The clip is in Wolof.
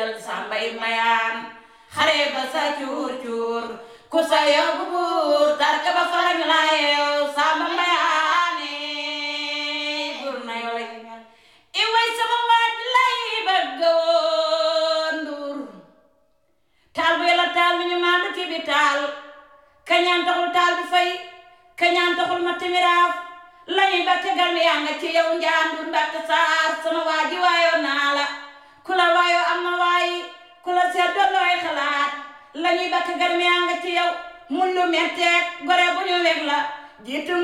jël sàmbay mayaan xare ba sa cuur cuur ku sa yóbbu buur tarka ba farañ la yeew sàmba mayaane buur na yole i way sama waaj lay bëgg woon nduur taal bu yàlla taal bi ñu maandu ci bi taal kañaan taxul taal bi fay kañaan taxul ma timiraaf lañuy ba tegal mi yaa nga ci yow njaandur mbatt saar sama waaji waayoo naa la ku la waayoo am na waayi ku la seet doon looy xalaat lañuy ba tegal mi yaa nga ci yow mun lu metteeg gore bu ñu weg la jiitu